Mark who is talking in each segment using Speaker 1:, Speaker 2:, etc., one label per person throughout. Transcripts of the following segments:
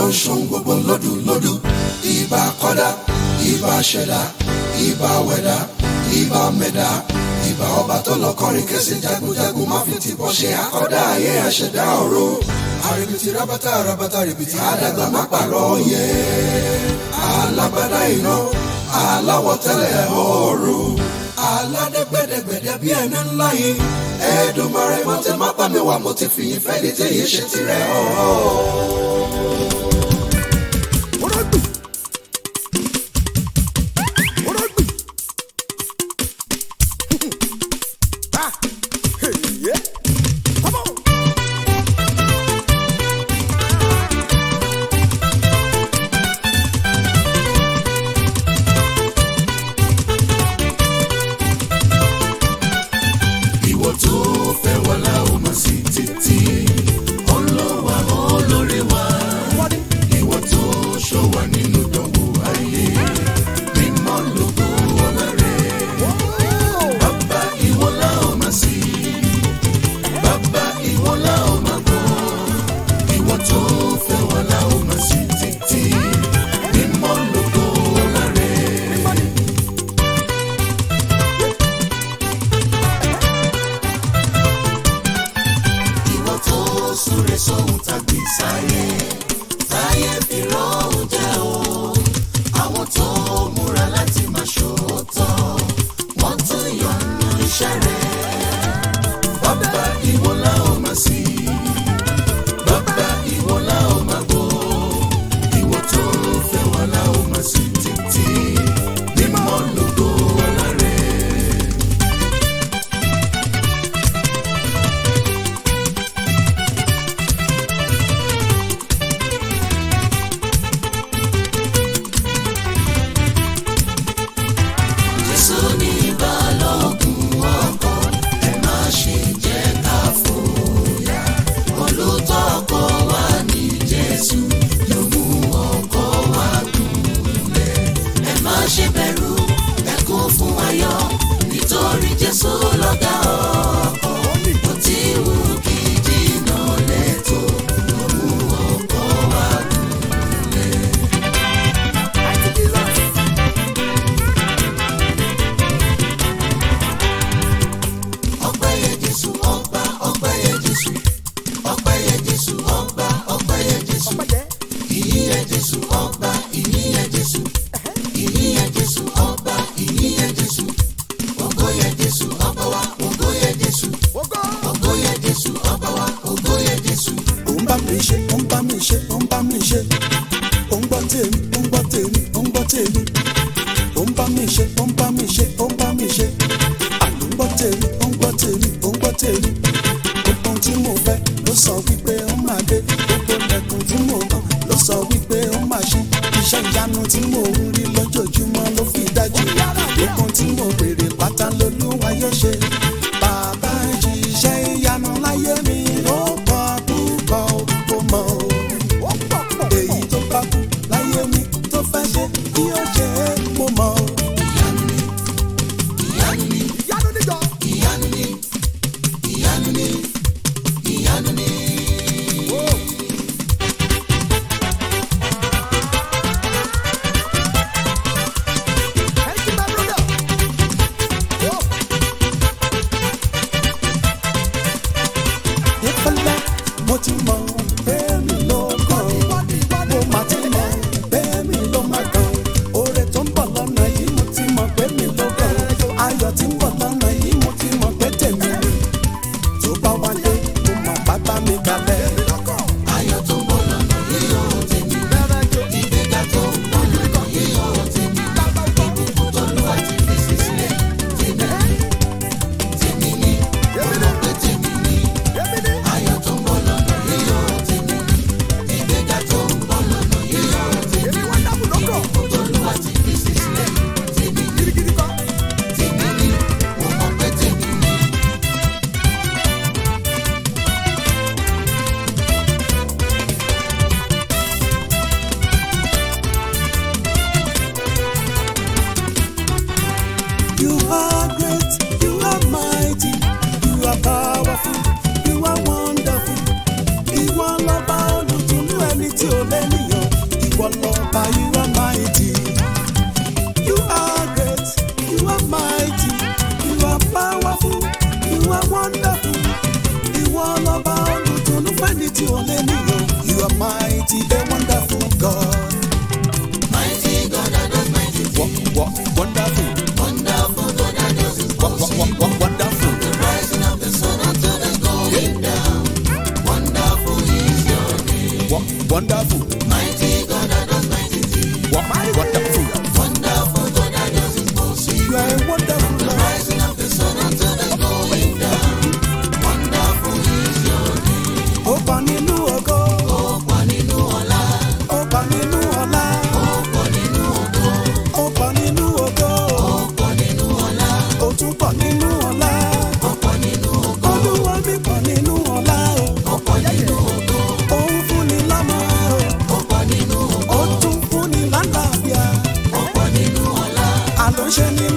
Speaker 1: ń ṣohun gbogbo lódù lódù ìbà kọ́dá ìbà ṣẹ̀dá ìbà wẹ̀dá ìbà mẹ̀dá ìbà ọba tó lọ kọrin kẹsì jagunjagun má fi tìbọn ṣe àkọ́dá ayé àṣẹ̀dá ọ̀rọ̀ àrèbìtì rábátà rábátà rèbìtì àdàgbà má pàrọ̀ yẹ alágbádá iná aláwọ̀ tẹ́lẹ̀ ọ̀rọ̀ aládẹ́gbẹ́dẹ́gbẹ́dẹ́ bí ẹni ńlá yìí ẹ̀ẹ́dùnmọ̀rẹ́ mo ti má pàmì wá mo ti fìyìn fẹ́ ní tẹ̀yẹ ṣe tirẹ̀ ọ̀ọ́. ìwọ tó fẹ́ wà láò mà sí títí ọlọ́wà olórí wa ìwọ tó ṣọ́ wa nínú ìdánwò ayé mímọ́ lógo ọlá rẹ̀ bàbá ìwọ láò mà sí bàbá ìwọ láò mà gbọ́ ìwọ tó fẹ́ wà láò mà sí títí mímọ́ lógo ọlá rẹ̀. ìwọ tó súre sóhun tàbí sáyé táyé fi rọ́hùn jẹ́ o àwọn tó múra láti máa ṣòótọ́ wọ́n tún yọnu iṣẹ́ rẹ̀ bàbá ìwọ la ó máa sí bàbá ìwọ la ó máa gbọ́ ìwọ tó fẹ́ wà la ó máa sí títí mímọ́ lógo ọlá rẹ̀. Jésù ní balógun ọkọ̀ ẹ má ṣe jẹ́ ká fòyà. Olùtọ́kọ̀ wa ní Jésù yóò mú ọkọ̀ wa gúnlẹ̀. Ẹ má ṣe bẹ̀rù ẹ kún fún ayọ̀ nítorí Jésù lọ́gá ọkọ̀. Bó ti wù kí jìnnà lẹ́tọ̀ yóò mú ọkọ̀ wa gúnlẹ̀. ọpẹ́ yẹ jésù ọba ọpẹ́ yẹ jésù ọpẹ́ yẹ jésù ọba ọpẹ́ yẹ jésù ìyìn yẹ jésù ọba ìyìn yẹ jésù ìyìn yẹ jésù ọba ìyìn yẹ jésù ògo yẹ jésù ọba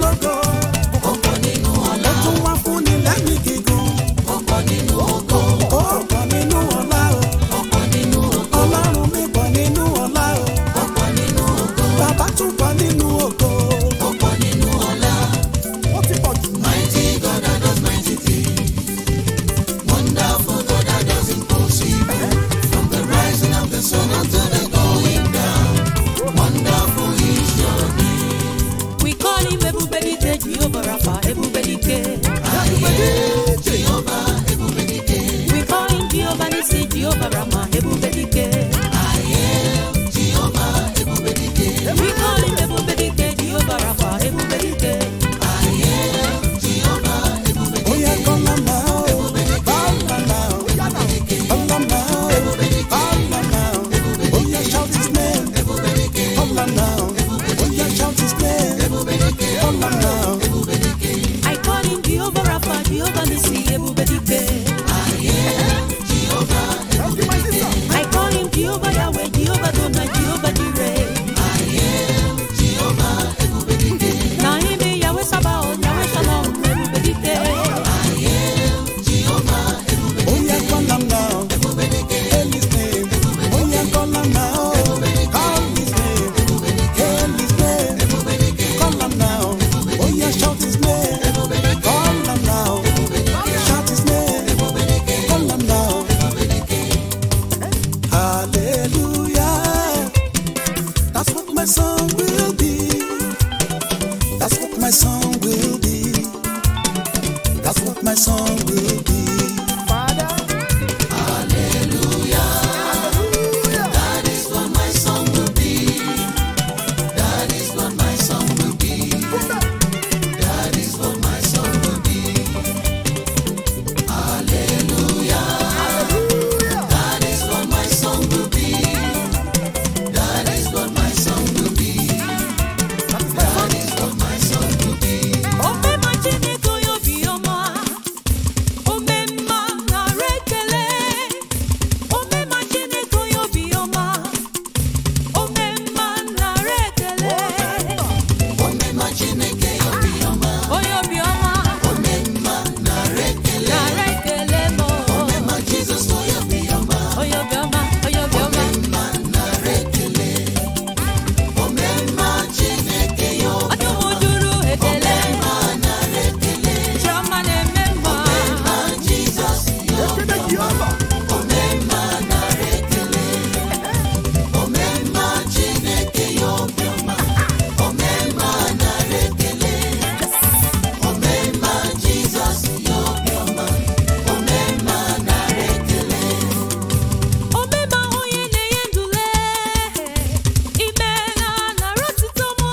Speaker 2: lógo.
Speaker 1: ó pọ̀ nínú ọlá
Speaker 2: Ó tún wá fún ni lẹ́mìí gígùn.
Speaker 1: ó pọ̀ nínú ògo
Speaker 2: Ó pọ̀ nínú ọlá o.
Speaker 1: ó pọ̀ nínú ògo
Speaker 2: Ọlọ́run mi pọ̀ nínú ọlá o.
Speaker 1: ó pọ̀ nínú ògo
Speaker 2: Bàbá tún pọ̀ nínú ògo.
Speaker 1: ó pọ̀ nínú ọlá.
Speaker 2: Ó ti pọ̀ jù.
Speaker 1: Mighty God that does mighty things. Wonderful God that does impossible. From the rising of the sun until the going down. Wonderful is your name.
Speaker 3: We call him Ebubedike, Jehovah Rapha, Ebubedike.
Speaker 1: Jehovah, Ebubedike.
Speaker 3: We call him Jehovah Nissi, Jehovah Rama, Ebubedike.
Speaker 1: Jehovah, Ebubedike.
Speaker 3: We call him Ebubedike, Jehovah Rapha, Ebubedike.
Speaker 1: Jehovah, Ebubedike.
Speaker 2: Ó yẹ kọ́ lọ́nà o. Bọ́lá o. Ọlọ́nà o. Bọ́lá o. Ó yẹ shout his name. Bọ́lá o. Ó yẹ shout his name. Bọ́lá o.
Speaker 3: I call him Jehovah Rapha, Jehovah Nissi, Ebubedike. I call him Jehovah Yahweh, Jehovah Dona, Jehovah Jireh. Na him be Yahweh Sabaoth, Yahweh Shalom, Ebubedike.
Speaker 2: Ó yẹ kọ́ lọ́nà o. Hail his name. Ó yẹ kọ́ lọ́nà o. Call his name. Hail his name. Call lọ́nà o. Ó yẹ shout his name. Call lọ́nà o. Shout his name. Call lọ́nà o. Hallelujah. That's what my song will be. That's what my song will be. That's what my song will be.
Speaker 1: That is what my song will be. That is what my song will be. That is what my song will be. Hallelujah. That is what my song will be. That is what my song will be. That is what my song will be.
Speaker 3: Ome ma Chineke onye obiọma, ome mma nara ekele. Ome ma Chineke onye obiọma, ome mma nara ekele.
Speaker 1: Omema Chineke obiọma.
Speaker 3: Onye obiọma
Speaker 1: Omema nara ekele.
Speaker 3: nara ekele m.
Speaker 1: Omema Jizọs onye obiọma.
Speaker 3: Onye obiọma, onye obiọma.
Speaker 1: Omema nara ekele. Omema Chineke ya obiọma.
Speaker 3: Ọdụm juru ekele.
Speaker 1: Omema nara ekele.
Speaker 3: Chiọma na-eme mma.
Speaker 1: Omema Jizọs ya obiọma. Omema nara ekele. Omema Chineke ya obiọma. Omema nara ekele. Omema Jizọs ya obiọma. Omema nara ekele.
Speaker 3: Omema onye na-enye ndule, ime na nara otuto m.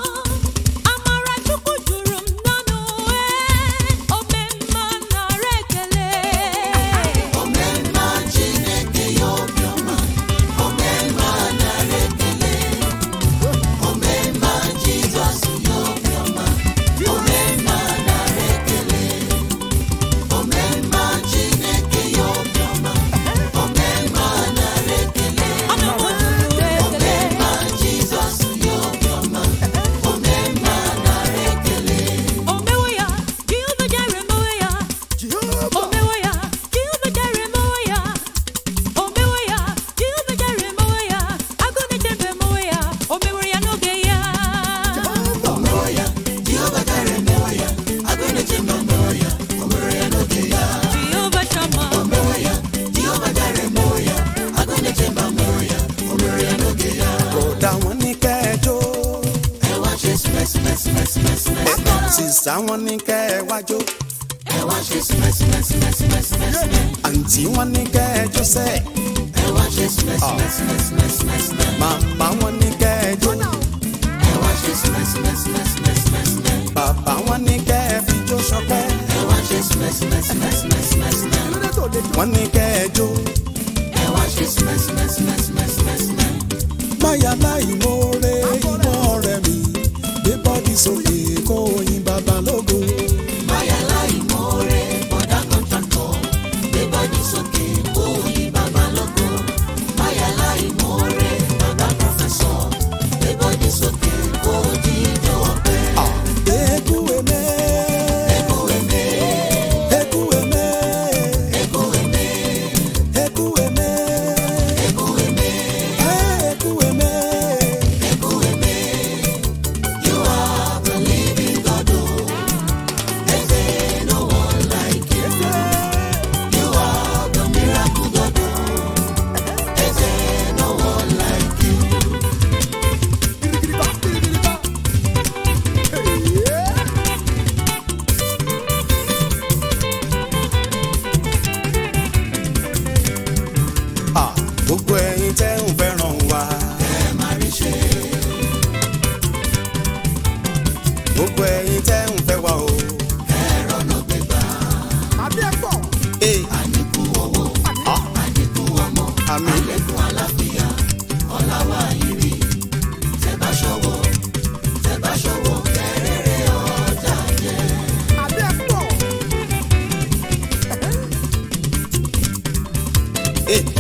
Speaker 3: Amara Chukwu juru m n'ọnụ, ee, omemma nara ekele.
Speaker 1: Omemma Chineke ya obiọma, omemma nara ekele. Omemma Jizọs ya obiọma, omemma nara ekele. Omemma Chineke ya obiọma, omemma nara ekele.
Speaker 3: Ọdụm juru ekele.
Speaker 1: Omemma Jizọs ya obiọma, omemma nara ekele.
Speaker 3: Omewo ya, Jehova Jire mewo ya. Omewo ya, Jehova Jire mewo ya. Omewo ya, Jehova Jire mewo ya. Agụ na-echebe mewo ya. O meworo ya n'oge ya.
Speaker 1: Omewo ya, Jehova Jire emewo ya, agụ na-eche mba mewo ya, o mere ya n'oge ya.
Speaker 3: Jehova Shammah.
Speaker 1: Omewo ya, Jehova Jire emewo ya, agụ na-eche mba mewo ya, o mere ya n'oge ya.
Speaker 2: Kódà wọ́n ní kẹ́ẹ̀jọ́.
Speaker 1: Ẹ wá ṣe sìmẹ́sìmẹ́sìmẹ́sìmẹ́sìmẹ́.
Speaker 2: Sísá wọn ní kẹ́ẹ̀wájọ́.
Speaker 1: Ẹ wá ṣe sìmẹ́sìmẹ́sìmẹ́sìmẹ́sìmẹ́.
Speaker 2: Àǹtí wọn ní kẹ́ẹ̀jọ́ sẹ́.
Speaker 1: Ẹ wá ṣe sìmẹ́sìmẹ́sìmẹ́sìmẹ́sìmẹ́.
Speaker 2: Màmá wọn ní kẹ́ẹ̀jọ́.
Speaker 1: Ẹ wá ṣe sìmẹ́sìmẹ́sìmẹ́sìmẹ́sìmẹ́.
Speaker 2: Bàbá wọn ní kẹ́ẹ̀fijó ṣọpẹ́.
Speaker 1: Ẹ wá ṣe sìmẹ́sìmẹ́sìmẹ́sìmẹ́sìmẹ́.
Speaker 2: Wọ́n ní kẹ́ẹ̀jọ́.
Speaker 1: Ẹ wá ṣe sìmẹ́sìmẹ́sìmẹ́sìmẹ́sìmẹ́.
Speaker 2: Máyà láì mórè ìmọ̀ rẹ̀ mi. Gbé bọ́dì sókè kó yin bàbá lógo.
Speaker 1: Báyà láì mọ́re, bọ̀dá kọ́ńtàkọ̀, gbé bọ́dì sókè, kó yí bàbá lógo. Báyà láì mọ́re, bàbá pọ̀fẹ́sọ̀, gbé bọ́dì sókè, kó jíjọ ọ̀pẹ.
Speaker 2: Gbé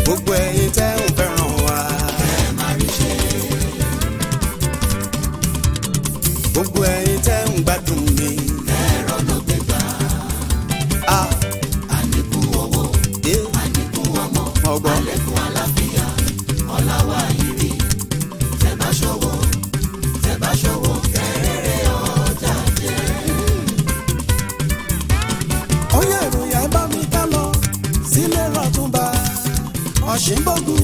Speaker 2: gbogbo ẹ̀yin tẹ́ ń fẹ́ràn wa. gbogbo ẹ̀yin tẹ́ ń gbádùn mi. Ah. Eh. ọgbọ́n. ó yẹ ìròyìn ẹ bá mi ká lọ sílé rọtúnba ọ̀ṣìnbógun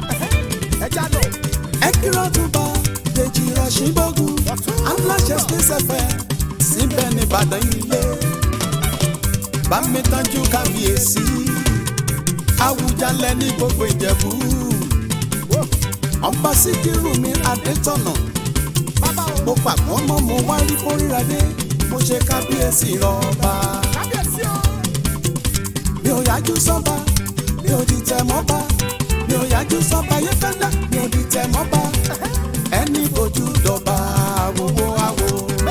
Speaker 2: ẹ kí rọtúnba dèjì ọ̀ṣìnbógun aláṣẹ space fm síbẹ̀ ní ìbàdàn ilé bá mi tọ́jú kábíyèsí àwùjalẹ̀ ní gbogbo ìjẹ̀bú ọba síkírù mi adétọ̀nà mo pàgbọ́ mọ́ mo wá rí kórìíra dé mo ṣe kábíyèsí rọba mi ò yájú sọ́ba mi ò dìtẹ̀ mọ́ba mi ò yájú sọ́ba yé fẹ́lẹ́ mi ò dìtẹ̀ mọ́ba ẹni bójú dọ̀ba àwòwò àwò.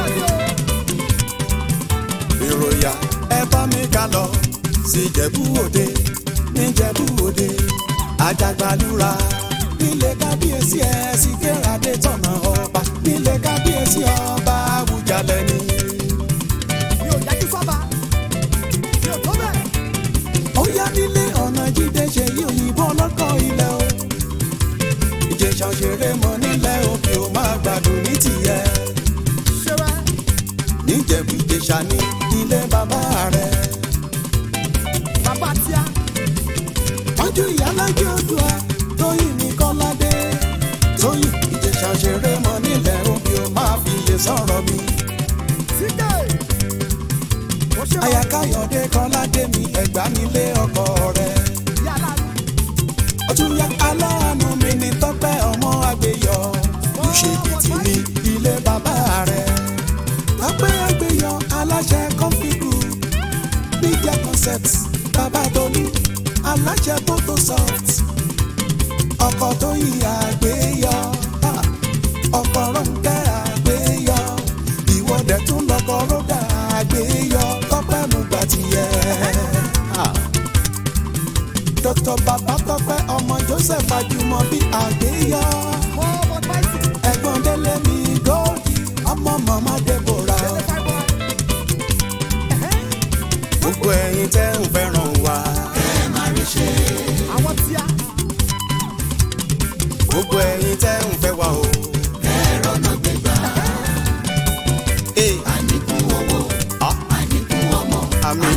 Speaker 2: ìròyà ẹ bá mi ká lọ sí Ìjẹ̀bú Òde ní Ìjẹ̀bú Òde àjàgbàlúra nílé kábíyèsí ẹ sì kérade tọ̀nà ọba nílé kábíyèsí ọba Àwùjalẹ̀ ni. ó yá nílé ọ̀nà jíde ṣe yí òyìnbó ọlọ́kọ̀ ilẹ̀ o. ìjẹ̀ṣà òṣèré mọ nílẹ̀ òkè ó máa gbádùn ní tìyẹ. níjẹ̀bú ìjẹ̀ṣà ní ilé bàbá rẹ̀. tọ́jú ìyálájẹ́ odua tóyìn ní kọ́ládé. tóyìn ìjẹ̀ṣà òṣèré mọ nílẹ̀ òkè ó máa fi iye sọ̀rọ̀ mi. àyàkáyọ̀dé kọ́ládé mi ẹ̀gbá nílé ọkọ rẹ̀. ọtún ya aláàánú mi ní tọ́pẹ́ ọmọ àgbéyọ ìṣèkìtì ní ilé bàbá rẹ̀. tọ́pẹ́ àgbéyọ aláṣẹ kọ́fíìkù media concept bàbá tolú aláṣẹ photosoft ọkọ̀ tó yí àgbéyọ ah, ọkọ̀ rọ̀ǹkẹ́ àgbéyọ ìwọ́dẹ̀ tún lọ́kọ̀ rọ́dà àgbéyọ tọ́pẹ́ mú gbà tiẹ̀. Ah. Dr. Bàbá Tọ́pẹ́ ọmọ Joseph Ajúmọ̀bí àgbéyọ. Ẹ̀gbọ́n Délé mi Góòdì ọmọ màmá Deborah. Gbogbo ẹ̀yin tẹ́ ń fẹ́ràn wa. Gbogbo ẹ̀yin tẹ́ ń fẹ́ wa o. Ee. Ah. Àmín.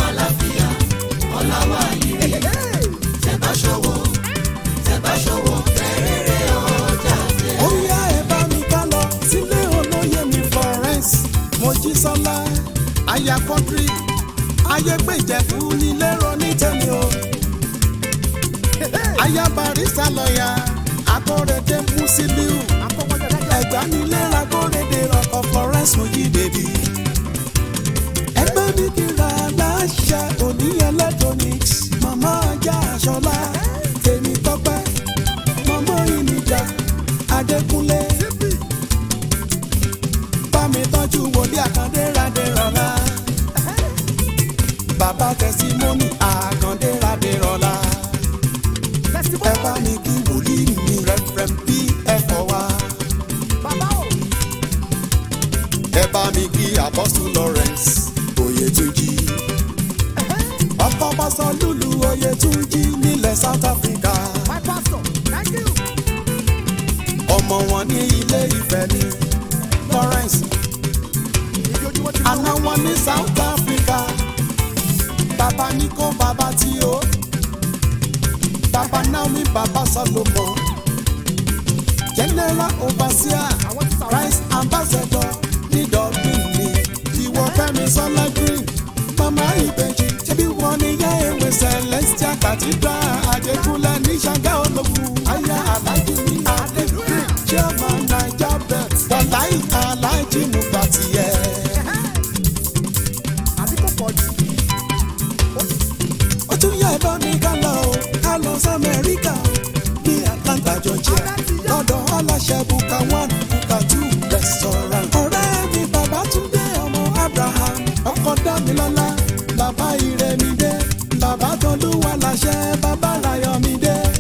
Speaker 2: ó yá ẹ bá mi ká lọ sílé olóyè mi Florence Mojísọ́lá aya kọ́ńtírì ayégbèjẹ̀fù nílé ronú tẹ̀mí o aya barista lọ́ọ̀yà akọ́rẹ́dẹ́ Musiliu ẹ̀gbá nílé akọ́rẹ́dẹ́ ọkọ̀ Florence Mojídèbí ẹgbẹ́ mi kíra láṣẹ òní electronics màmá ajá aṣọlá tèmi tọ́pẹ́ màmá ìnìjà adékúnlé bámi tọ́jú wòlíì àkàndé radé rọlá bàbá tẹsímọ́nì àkàndé radé rọlá ẹ bá mi kí wòlíì mi rẹfrẹm bí ẹ̀fọ́ wa ẹ bá mi kí apọ́sù Lawrence Oyètúnjí ọkọ̀ bọ́sọ̀ lùlù Oyètúnjí nílẹ̀ South Africa ọmọ wọn ní ilé Ifẹ̀ ní Lawrence àná wọn ní South Africa bàbá Níkó bàbá tí ó bàbá Naomi bàbá Solomon general overseer Christ ambassador ní Dublin ní ìwọ Fẹ́mi Sọlá green mama ìbejì ṣebí wọn ní yá ewé celestial cathedral Adékúnlé ní Ṣàngá ológun aya alájí ní adébúrè chairman naija bet wàláì alájí mùgbàtìyẹ. ó tún yá ẹ bá mi ká lọ o ká lọ sí Amẹ́ríkà ní Atlanta Georgia lọ́dọ̀ aláṣẹ buka one buka two restaurant. ọ̀rẹ́ mi bàbá Túndé ọmọ Abraham ọkọ Dámilọ́lá bàbá Ìrẹ̀mídé bàbá Tolúwa láṣẹ bàbá Ráyọ̀mídé.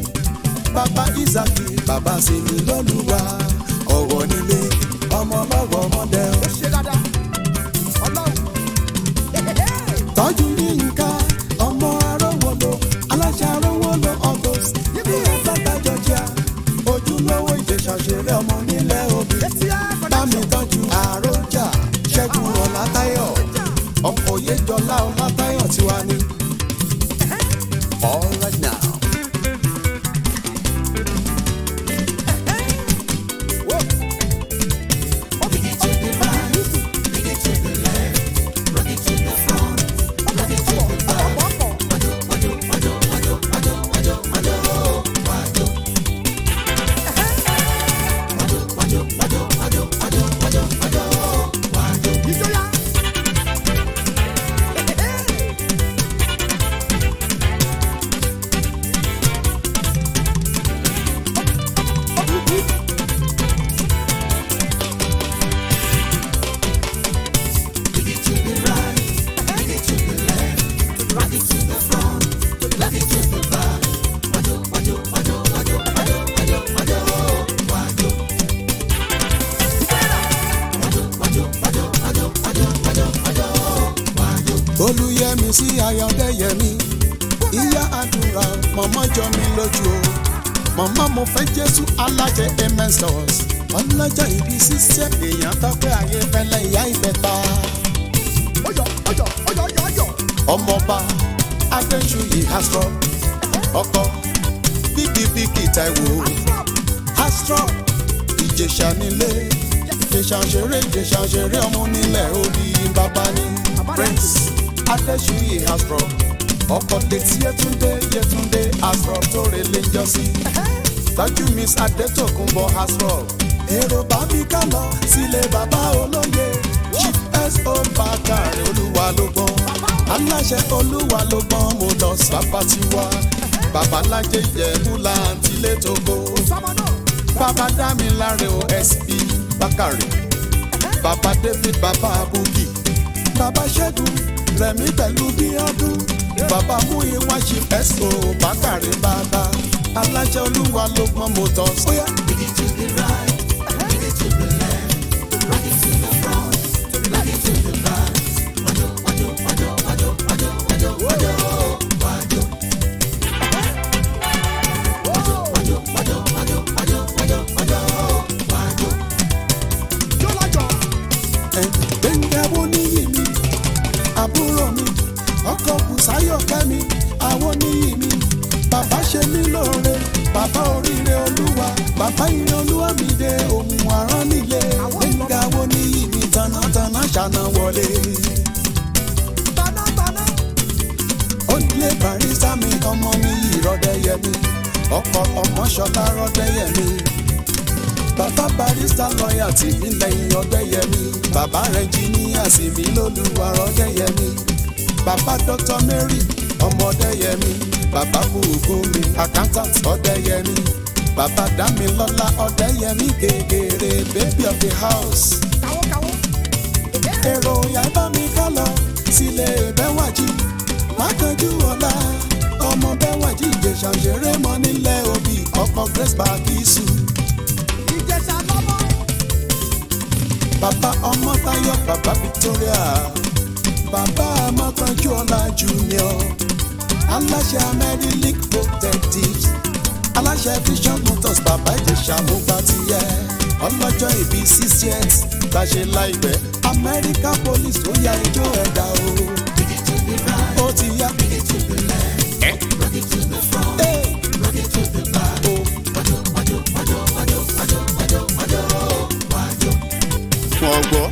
Speaker 2: bàbá sí mi lọ́lùwà ọ̀wọ̀ nílé ọmọ lọ́wọ́ ọmọdé o.
Speaker 4: ó ṣe dáadáa ọlọ́run
Speaker 2: tọ́jú yínká ọmọ arówólo aláṣẹ arówólo august ní atlanta georgia ojúlówó ìjẹsàṣeré ọmọ nílẹ̀ òbí
Speaker 4: etí á
Speaker 2: bámi tọ́jú àròjà ṣẹ́gun ọ̀làtayọ̀ ọkọ̀ yéjọlá ọ̀làtayọ̀ tiwa ni. all right now.
Speaker 4: ìjọyà.
Speaker 2: olùyẹmí sí ayọ̀dẹ́yẹmí ìyá àdúrà mọ̀mọ́ jọ mi lójú o mọ̀mọ́ mo fẹ́ jésù alájẹ amen stores ọlọ́jọ́ ìbí sísẹ́ èèyàn tọ́pẹ́ ayé fẹ́lẹ́ ìyá ìbẹ̀ta
Speaker 4: ọyọ ọyọ ọyọ ọyọ ọyọ.
Speaker 2: ọmọọba adéṣuyì astro ọkọ bíkìbíkì taiwo astro ìjẹ̀ṣà nílé ìjẹ̀ṣà ṣeré ìjẹ̀ṣà ṣeré ọmọ nílẹ̀ orí bàbá ní prince adéṣuyì astro ọkọ létí yẹtúndé yẹtúndé astro tó relé ń jọ sí tọ́jú miss adétòkunbọ̀ astro èrò bá mi ká lọ sílé bàbá olóye chief so bàkàrẹ olúwa ló gbọ́n aláṣẹ olúwa ló gbọ́n mo lọ sábà tiwa babalájẹ ìjẹ̀bú láǹtí létòkó
Speaker 4: sọmọ náà.
Speaker 2: bàbá dámiláre o sp bákàrẹ bàbá david bàbá abuki bàbá ṣẹ́gun rẹ̀mí pẹ̀lú bíọ́dún bàbá múyìnwá chief so bákàrẹ bàbá aláṣẹ olúwa ló gbọ́n mo tọ́ sóyá.
Speaker 4: jọlájọ.
Speaker 2: gbẹ̀ngàwó níyì mi àbúrò mi ọkọ̀ bùsáyọ̀ kẹ́mi àwọn níyì mi bàbá ṣe mí lóore bàbá oríire olúwa bàbá ire olúwa mi dé ohun àrán nílé gbẹ̀ngàwó níyì mi tanátaná ṣàna wọlé
Speaker 4: tanátaná.
Speaker 2: onílé barista mi ọmọ mi yìí rọdẹyẹmí ọkọ ọmọ ṣọlá rọdẹyẹmí bàbá barista lọ́ọ̀yà tì mí lẹ́yìn ọdẹyẹmí bàbá rẹnjìníà sì mí lólùwà rọdẹyẹmí bàbá dr mary ọmọ ọdẹyẹmí bàbá bùkúnmi accountant ọdẹyẹmí bàbá dámilọ́lá ọdẹyẹmí gègèrè baby of the house
Speaker 4: kàwó kàwó.
Speaker 2: èrò ìyá bá mi ká lọ sílé bẹ́wàjì mákanjú ọ̀la ọmọ bẹ́wàjì ìjẹ̀ṣà ṣeré mọ́ nílẹ̀ òbí ọkọ̀ grace bakisu
Speaker 4: ìjẹsà lọ́mọ.
Speaker 2: bàbá ọmọ tayo bàbá victoria bàbá ọmọkanjú ọ̀la junior aláṣẹ amẹ́rílík protectives aláṣẹ vision motors bàbá ìjẹ̀ṣà mo gbà tiẹ̀ ọlọ́jọ́ ìbí six years gbàṣẹ láìpẹ́ amẹ́ríkà police ó ya ijó ẹ̀dá o. ó ti yá. Ẹ́. Ẹ́. Ó. wọ́n gbọ́.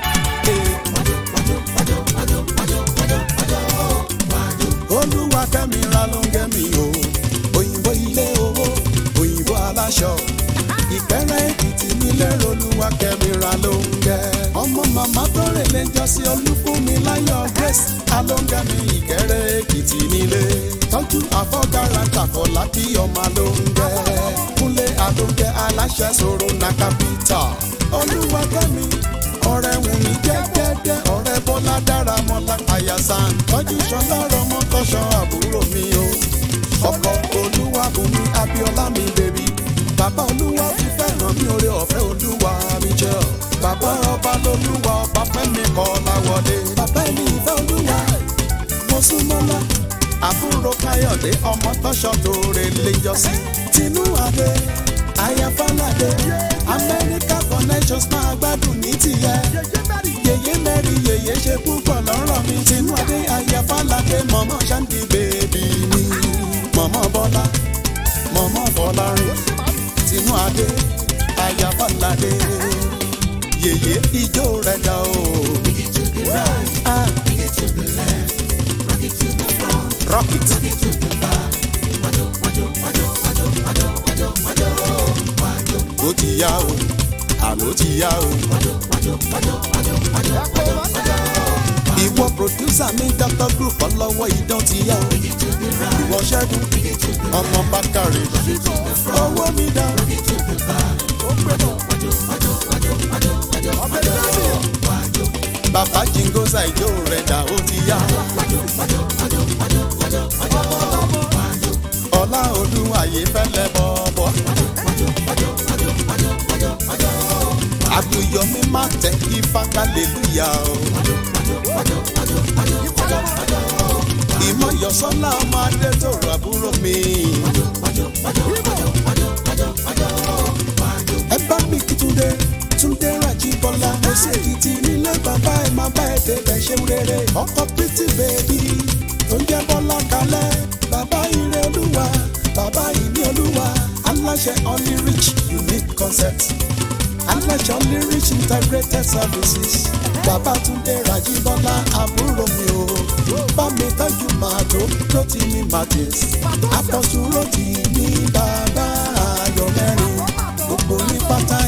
Speaker 2: olúwa kẹ́mi ra ló ń gẹ́mi o òyìnbó ilé owó òyìnbó aláṣọ ìkẹrẹ èkìtì nílé olúwa kẹ́mi ra ló ń gẹ́ ọmọ màmá tó rè lẹ́jọ́ sí olúfúnmi láyọ̀ grace alóńgẹ́mi ìkẹrẹ èkìtì nílé tọ́jú àfọ́gára tàfọ́lá kí ọmọ ló ń gẹ́ kúnlé àlóńgẹ́ aláṣẹ sọ̀rọ̀ na capital olúwa kẹ́mi ọ̀rẹ́ wù mí jẹ́jẹ́jẹ́ ọ̀rẹ́ bọ́lá dára mọ́lá àyàsán tọ́jú sọlá rọmọ tọ́ṣọ àbúrò mi o ọkọ̀ olúwa bùnmi abiola mi bèbí bàbá bàbá olúwa fi fẹ́ràn mi oore ọ̀fẹ́ olúwa mi jẹ́ ọ. bàbá ọba lolúwa ọba fẹ́mi kọ́ láwọlé. bàbá ẹni ìfẹ́ olúwa mo sún mọ́lá. àbúrò káyọ̀dé ọmọ tọ́ṣọ́ tó rè lè jọ sí. tinú adé ayafalade amẹ́ríkà connections máa gbádùn ní tìyẹ. yèyé mẹ́rin yèyé ṣe púpọ̀ lọ́rọ̀ mi. tinú adé ayafalade mọ̀mọ́ ṣáǹdì bèbí mi. mọ̀mọ́ bọ́lá mọ̀mọ́ bọ́lárin tinú adé ayafalade yèyé ijó rẹ̀ dá o. Ah. Rock it. Ó ti yá o, àló ti yá o. Ìwọ pòdúsà mi Dr. Group ọlọ́wọ́ idán ti yá o. Ìwọ ṣẹ́gun ọmọ Bákàrè. Owó mi dá. Bàbá Jingosa ìjó rẹ̀ dà ó ti yá. Ọlá Olúwàyé fẹ́lẹ́ bọ̀bọ̀. Àbúyọmí má tẹ ifá kálẹ̀lúyà o. Ìmọ̀yọ̀sọ́lá ọmọ adé tó rà àbúrò mi. Ẹ bá mi kí Túndé, Túndé Rájí Bọ́lá. Mo ṣe èkìtì nílé bàbá ẹ̀ máa bá ẹ̀ débẹ̀ ṣeun rere. Ọkọ̀ pítì bèbí tó ń jẹ́ Bọ́lá kalẹ̀. Bàbá ire olúwa, bàbá ìní olúwa. Aláṣẹ Only Rich Unique Concept aláṣọ lyrics integrated services bàbá túndé rajibola àbúrò mi o bá mi tọ́jú màdó tó ti ní martins apọ̀sùn ló ti ní bàbá ayọ̀ mẹ́rin gbogbo ní pátá